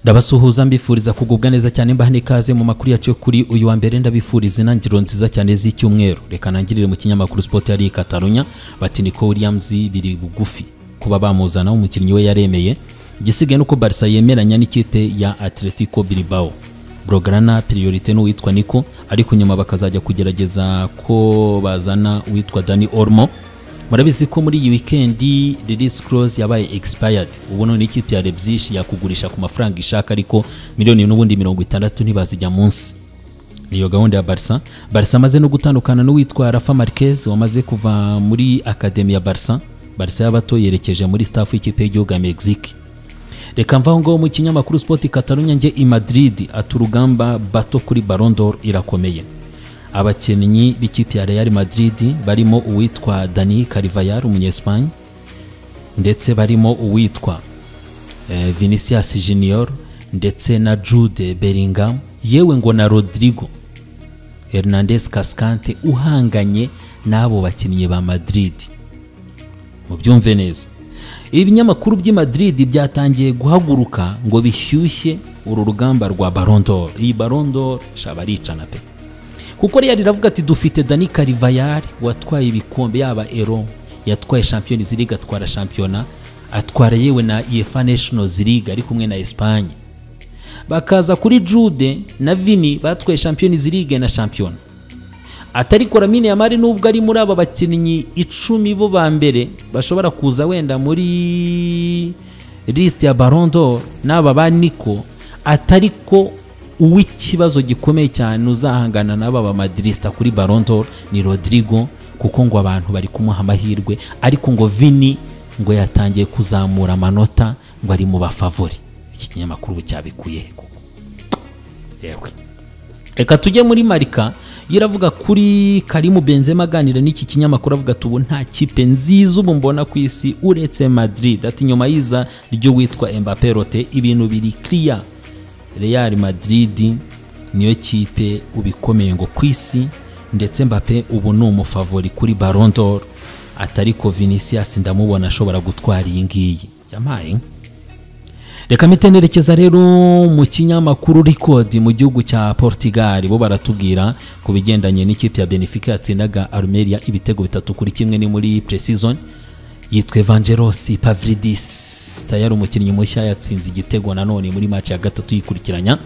ndabasuhuza mbifuriza kugubwa neza cyane mbaha n'ikaze mu makuru yacu yo kuri uyu wa mbere ndabifuriza intangiriro nziza cyane z'icyumweru reka ntangirire mu kinyamakuru sport yari katarunya bati niko williams biri bugufi kuba bamuzana umukinnyi we yaremeye igisigaye nuko barisa yemeranya n'ikipe ya atletico bilbao Brograna priorite n'uwitwa niko ariko nyuma bakazajya kugerageza ko bazana uwitwa dani ormo murabizi ko muri iyi wikendi release clause yabaye expired ubu none ikipe ya Leipzig yakugurisha ku mafaranga ishaka ariko miliyoni n'ubundi mirongo itandatu ntibazijya munsi niyo gahunda ya Barca Barca amaze no gutandukana n'uwitwa Rafa Marquez wamaze kuva muri akademi ya Barca Barca y'abato yerekeje muri staff y'ikipe y'igihugu ya Mexique reka mvaho ngaho mu kinyamakuru Sport Catalonia njye i Madrid ati urugamba bato kuri Ballon d'Or irakomeye abakinnyi b'ikipe ya Real Madrid barimo uwitwa Dani Carvajal umunyespagne ndetse barimo uwitwa eh, Vinicius Junior ndetse na Jude Bellingham yewe ngo na Rodrigo Hernandez Cascante uhanganye n'abo bakinnyi ba Madrid mubyumve neza ibinyamakuru by'i Madrid byatangiye guhaguruka ngo bishyushye uru rugamba rwa Ballon d'Or iyi Ballon d'Or shabaricana pe kuko Real iravuga ati dufite Dani Carvajal watwaye ibikombe yaba Euro yatwaye Champions League atwara shampiyona atwara yewe na UEFA Nations League ari kumwe na Espagne bakaza kuri Jude na Vini batwaye Champions League na shampiyona atari Lamine Yamal nubwo ari muri aba bakinnyi icumi bo ba mbere bashobora kuza wenda muri list ya Ballon d'Or n'aba ba Nico atari ko uw'ikibazo gikomeye cyane uzahangana n'aba ba Madridista kuri Ballon d'Or ni Rodrigo kuko ngo abantu bari kumuha amahirwe ariko ngo Vini ngo yatangiye kuzamura amanota ngo ari mu bafavori iki kinyamakuru cyabikuye he koko yewe reka tujye muri Marika yiravuga kuri Karimu Benzema aganira n'iki kinyamakuru avuga ati ubu nta kipe nziza ubu mbona ku isi uretse Madrid ati nyuma y'iza ryo witwa Mbappe Rote ibintu biri clear Real Madrid niyo kipe ubikomeye ngo ku isi ndetse Mbappe ubu ni umufavori kuri Ballon d'Or atari ko Vinicius ndamubona ashobora gutwara iyi ngiyi yamaye reka mitenerekeza rero mu kinyamakuru Record mu gihugu cya Portugal bo baratubwira ku bigendanye n'ikipe ya Benfica yatsindaga Almeria ibitego bitatu kuri kimwe ni muri pre-season yitwa Evangelos Pavlidis tayari umukinnyi mushya yatsinze igitego nanone muri match ya gatatu yikurikiranya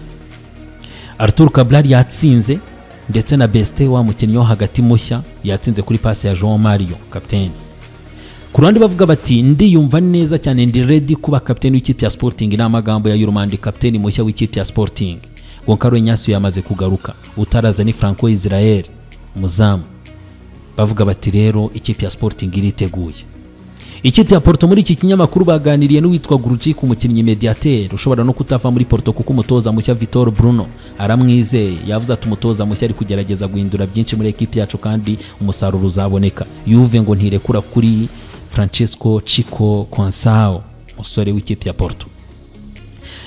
Arthur Cabral yatsinze ndetse na Beste wa mukinnyi wo hagati mushya yatsinze kuri passe ya João Mario captain ku ruhande bavuga bati ndiyumva neza cyane ndi ready kuba captain w'ikipe ya Sporting ni amagambo ya Yurmandi captain mushya w'ikipe ya Sporting Goncalo Ignacio yamaze kugaruka utaraza ni Franco Israel muzamu bavuga bati rero ikipe ya Sporting iriteguye ikipe ya Porto muri iki kinyamakuru baganiriye n'uwitwa Grujic umukinnyi mediateur ushobora no kutava muri Porto kuko umutoza mushya Vitor Bruno aramwizeye yavuze ati umutoza mushya ari kugerageza guhindura byinshi muri ekipe yacu kandi umusaruro uzaboneka Juve ngo ntirekura kuri Francesco Chico Consao musore w'ikipe ya Porto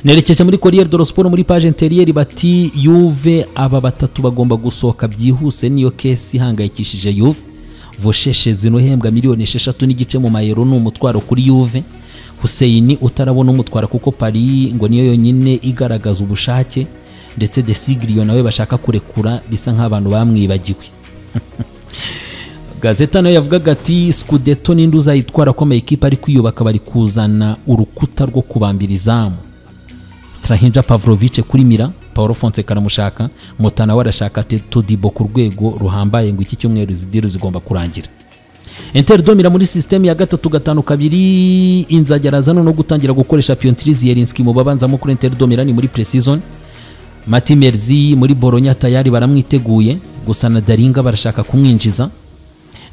nerekeje muri Corriere dello Sport muri page interieur bati Juve aba batatu bagomba gusohoka byihuse niyo kesi ihangayikishije Juve vosheshe zino hembwa miliyoni esheshatu n'igice mu mayero ni umutwaro kuri yuve Hussein utarabona umutwara kuko Paris ngo niyo yonyine igaragaza ubushake ndetse Desigrio nawe bashaka kurekura bisa nk'abantu bamwibagiwe Gazeta nayo yavugaga ati Scudetto ninde uzayitwara ko amayikipe ari kwiyubaka bari kuzana urukuta rwo kubambira izamu Strahinja Pavlovic kuri Mira Paulo Fonseca aramushaka Mutana we arashaka Teto Dibo ku rwego ruhambaye ngo iki cyumweru izidiru zigomba kurangira Inter domira muri system ya gatatu gatanu kabiri inzajya arazana no gutangira gukoresha Piontriz Yelinski mu babanzamo kuri Inter domira ni muri pre-season Mati Merzi muri Bologna tayari baramwiteguye gusa na Daringa barashaka kumwinjiza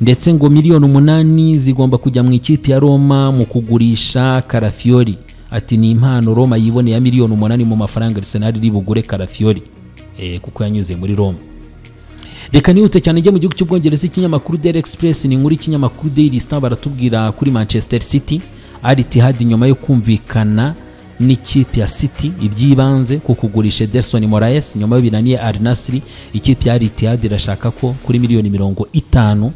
ndetse ngo miliyoni umunani zigomba kujya mu ikipe ya Roma mu kugurisha Karafiori ati ni impano Roma yiboneye ya miliyoni umunani mu mafaranga Arsenal iri bugure Karafiori eh kuko yanyuze muri Roma reka nihute cyane njye mu gihugu cy'ubwongereza ikinyamakuru Daily Express ni nkuru ikinyamakuru Daily Star baratubwira kuri Manchester City Al Ittihad nyuma yo kumvikana n'ikipe ya City ibyibanze ku kugurisha Ederson Moraes nyuma y'ibinaniye Al Nassr ikipe ya Al Ittihad irashaka ko kuri miliyoni mirongo itanu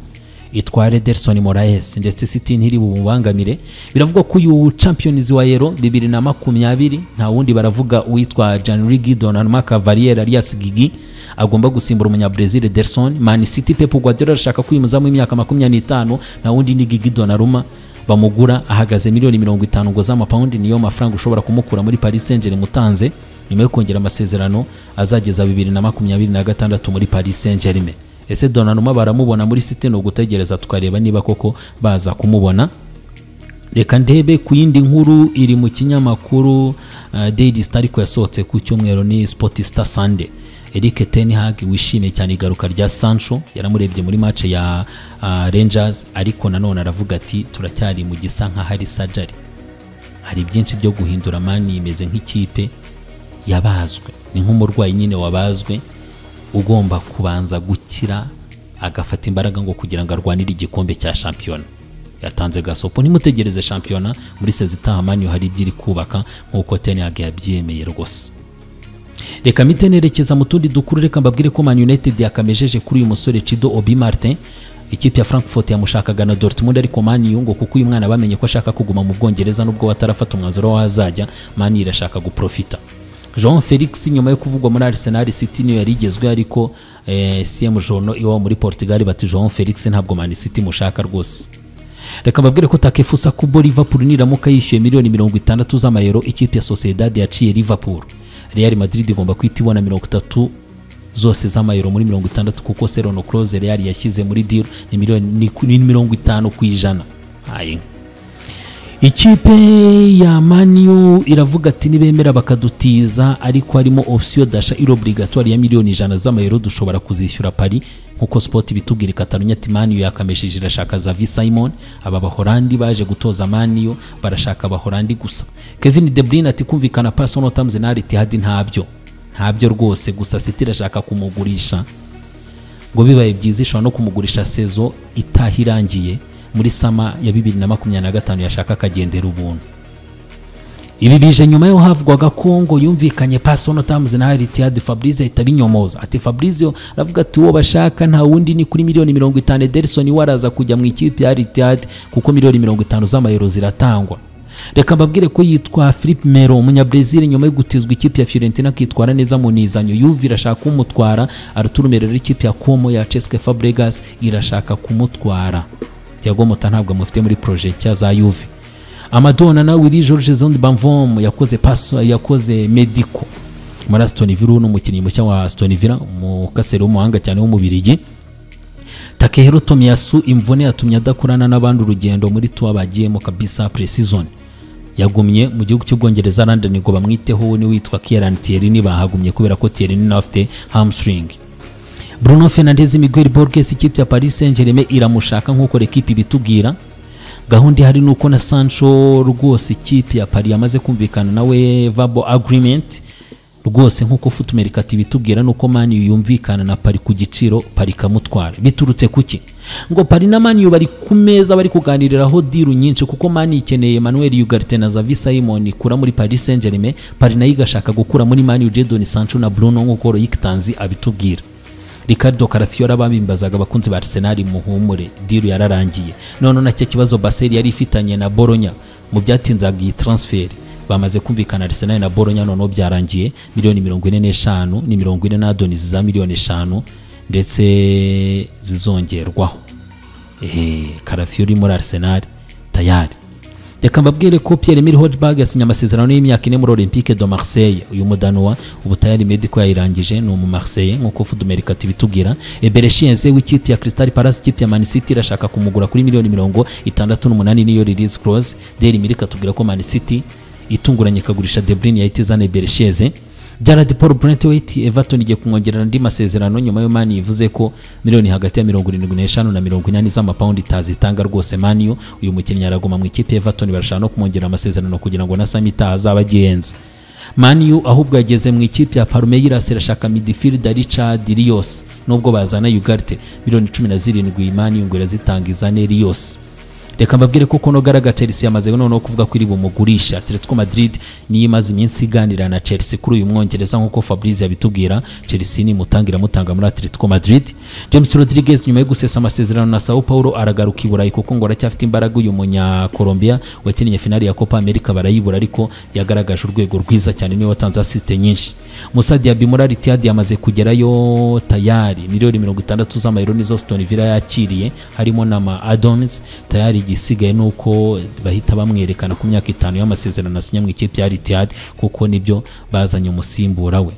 itwara Ederson Moraes ndetse City ntiri bumubangamire biravugwa ko uyu Champions wa Euro 2020 nta wundi baravuga uwitwa Gianluigi Donnarumma Cavaliere alias Gigi agomba gusimbura umunya Brazil Ederson Man City Pep Guardiola arashaka kwimuzamo imyaka 25 nta wundi ni Gigi Donnarumma bamugura ahagaze miliyoni mirongo itanu ngo z'amapawundi niyo mafaranga ushobora kumukura muri Paris Saint-Germain utanze nyuma yo kongera amasezerano azageza bibiri na makumyabiri na gatandatu muri Paris Saint-Germain ese Donnarumma baramubona muri City no gutegereza tukareba niba koko baza kumubona reka ndebe ku yindi nkuru iri mu kinyamakuru uh, Daily Star ariko yasohotse ku cyumweru ni Sportista Sunday Eric Ten Hag wishimiye cyane igaruka rya Sancho yaramurebye muri match ya uh, Rangers ariko nanone aravuga ati turacyari mu gisa nka hari surgery hari byinshi byo guhindura mani imeze nk'ikipe yabazwe ni nk'umurwayi nyine wabazwe ugomba kubanza gukira agafata imbaraga ngo kugira ngo arwanire igikombe cya shampiyona yatanze gasopo ntimutegereze shampiyona muri sezitaha manyu hari ibyo iri kubaka nk'uko teniyage yabyemeye rwose reka mite nerekeza mu tundi dukuru reka mbabwire ko man united yakamejeje kuri uyu musore cido obi martin ikipe ya frankfurt yamushakaga na dortmund ariko mani yungo kuko uyu mwana bamenye ko ashaka kuguma mu bwongereza n'ubwo batarafata umwanzuro w'aho azajya mani irashaka guprofita jean felix nyuma yo kuvugwa muri arsenal city niyo yari igezweho ariko eh, cm jono iwabo muri portugal bati jean felix ntabwo man city mushaka rwose reka mbabwire ko takefusa kubo liverpool niramuka yishyuye miliyoni mirongo itandatu z'amayero ikipe ya sociedad yaciye liverpool real madrid igomba kwita ibona mirongo itatu zose z'amayero muri mirongo itandatu kuko serono close real yashyize muri deal ni miliyoni ni mirongo itanu ku ijana ayinka ikipe ya maniyu iravuga ati nibemera bakadutiza ariko harimo opsiyo dasha iri obligatoire ya miliyoni ijana z'amayero dushobora kuzishyura pari nk'uko sport bitubwira ikatarunya ati maniyu yakameshije irashaka za v simon aba bahorandi baje gutoza maniyu barashaka abahorandi gusa kevin de bruyne ati kumvikana personal terms na Al-Ittihad ntabyo ntabyo rwose gusa city irashaka kumugurisha ngo bibaye byiza ishobora no kumugurisha sezo itaha irangiye muri sama ya bibiri na makumyabiri na gatanu yashaka akagendera ubuntu ibi bije nyuma yo havugwaga ko ngo yumvikanye personal terms na Al-Ittihad Fabrice ahita abinyomoza ati Fabrice aravuga ati uwo bashaka nta wundi ni kuri miliyoni mirongo itanu Ederson waraza kujya mu ikipe ya Al-Ittihad kuko miliyoni mirongo itanu z'amayero ziratangwa reka mbabwire ko yitwa Philippe Melo umunyabrazil nyuma yo gutizwa ikipe ya Fiorentina akitwara neza mu nizanyo Juve irashaka kumutwara Arturo Melo ikipe ya Como ya Cesc Fabregas irashaka kumutwara Thiago Motta ntabwo amufite muri projet cya za Juve Amadona na Willy George Zondi Banvom yakoze paso yakoze medico muri Aston Villa no mukinnyi mushya wa Aston Villa mu kasere w'umuhanga cyane w'umubirigi Takehiro Tomiyasu imvune yatumye adakorana n'abandi urugendo muri tuwa bagiyemo kabisa pre-season yagumye mu gihugu cy'ubwongereza London ngo bamwiteho ni witwa Kieran Tierney bahagumye kubera ko Tierney nawe afite hamstring Bruno Fernandes Miguel Borges ikipe ya Paris Saint-Germain iramushaka nk'uko rekipe ibitubwira gahunda ihari ni uko na Sancho rwose ikipe ya Paris yamaze kumvikana nawe verbal agreement rwose nk'uko futumerika ibitubwira nuko mani yumvikana na Paris ku giciro Paris kamutwara biturutse kuki ngo Paris na mani bari ku meza bari kuganiriraho diru nyinshi kuko mani ikeneye Manuel Ugarte na Xavi Simon ikura muri Paris Saint-Germain Paris nayo igashaka gukura muri mani Jadon Sancho na Bruno nk'uko Royiktanzi abitubwira Ricardo Carafiola bamimbazaga abakunzi ba Arsenal muhumure diru yararangiye none nacyo kibazo Basel yari ifitanye na Bologna mu byatinzaga iyi transfer bamaze kumvikana Arsenal na Bologna none byarangiye miliyoni mirongo ine n'eshanu ni mirongo ine na doni za miliyoni eshanu ndetse zizongerwaho eh Carafiola muri Arsenal tayari reka mbabwire ko Pierre Emile Hojbjerg yasinye amasezerano y'imyaka ine muri Olympique de Marseille uyu mudanuwa ubu tayari medico yayirangije ni umu Marseille nk'uko Fudumerika tubitubwira Ebere Shienze w'ikipe ya Crystal Palace ikipe ya Man City irashaka kumugura kuri miliyoni mirongo itandatu n'umunani niyo release clause Daily Mirika tubwira ko Man City itunguranye ikagurisha De Bruyne yahita izana Ebere Shienze Jared Paul Brentwaite Everton igiye kumwongerera andi masezerano nyuma yo Mani ivuze ko miliyoni hagati ya 75 na 80 z'amapaundi itazitanga rwose Mani uyu mukinnyi araguma mu ikipe Everton barashaka no kumwongerera amasezerano kugira ngo na Sami Taha azaba agenze Mani ahubwo yageze mu ikipe ya Palmeiras irashaka midfielder Richard Rios nubwo bazana Ugarte miliyoni 17 Mani ngo irazitanga izane Rios reka mbabwire ko kono garaga Chelsea yamaze noneho kuvuga ko iri bumugurisha keretse ko Madrid niyo imaze iminsi iganira na Chelsea kuri uyu mwongereza nk'uko Fabrizio yabitubwira Chelsea ni mutangira mutanga muri Atletico Madrid James Rodriguez nyuma yo gusesa amasezerano na Sao Paulo aragaruka i Burayi kuko ngo aracyafite imbaraga uyu munya Colombia wakinnye finali ya Copa America barayibura ariko yagaragaje urwego rwiza cyane niwe watanze assist nyinshi Musa Diaby muri Al Ittihad yamaze kugerayo tayari miliyoni mirongo itandatu z'amayero nizo Aston Villa yakiriye harimo n'ama addons tayari igisigaye ni uko bahita bamwerekana ku myaka itanu y'amasezerano asinya mu ikipe ya Al Ittihad kuko nibyo bazanye umusimbura we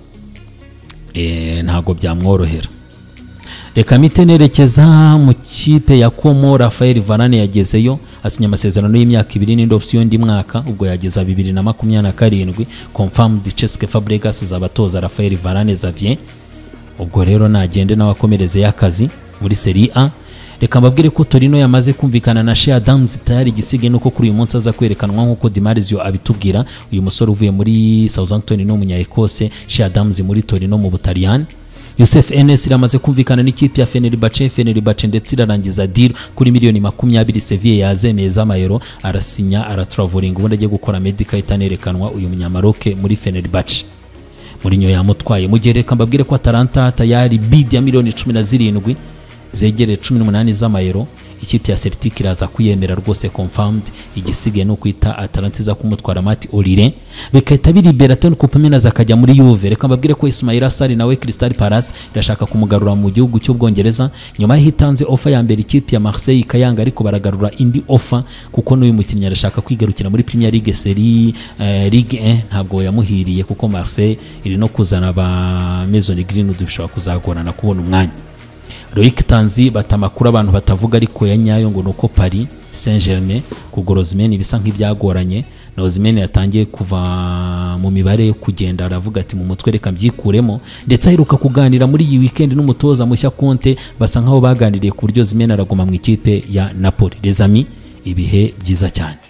Eh, ntabwo byamworohera reka mite nerekeza mu kipe ya komo rafael varane yagezeyo asinya amasezerano y'imyaka ibiri n'indi opsiyo y'undi mwaka ubwo yageza bibiri na makumyabiri na karindwi confirmed cheske fabregas zaba atoza rafael varane xavier ubwo rero nagende nawe akomereze y'akazi muri seri a reka mbabwire ko torino yamaze kumvikana na shea damuzi tayari igisigaye nuko kuri uyu munsi aza kwerekanwa nk'uko dimarizio abitubwira uyu musore uvuye muri southampton ni umunyaekose shea damuzi muri torino mu butaliyani yosef enes iramaze kumvikana n'ikipe ya fenerbahce fenerbahce ndetse irarangiza deal kuri miliyoni makumyabiri seviye yazemeye z'amayero arasinya aratravouringa ubundi agiye gukora medica itanerekanwa uyu munyamaroke muri fenerbahce murinyo yamutwaye mu gihe reka mbabwire ko atalanta tayari bid ya miliyoni cumi na zirindwi zegereye cumi n'umunani z'amayero ikipe ya celtic iraza kuyemera rwose confirmed igisigaye ni ukwita atalanta iza kumutwara mati orire bigahita biriberatoni kupaminazi akajya muri yuve reka mbabwire ko ismaila sari nawe crystal palace irashaka kumugarura mu gihugu cy'ubwongereza nyuma y'aho itanze ofa ya mbere ikipe ya marseille kayanga ariko baragarura indi ofa kuko n'uyu mukinnyi arashaka kwigarukira muri premier league seri eh, ligue 1 ntabwo yamuhiriye kuko marseille iri no kuzana ba maison greenwood bishobora kuzagorana kubona umwanya Loic Tanzi bata amakuru abantu batavuga ariko ya nyayo ngo nuko Paris Saint-Germain kugura Osimhen bisa nk'ibyagoranye na Osimhen yatangiye kuva mu mibare yo kugenda aravuga ati mu mutwe reka mbyikuremo ndetse aheruka kuganira muri iyi weekend n'umutoza mushya Conte basa nkaho baganiriye ku buryo Osimhen araguma mu ikipe ya Napoli les amis ibihe byiza cyane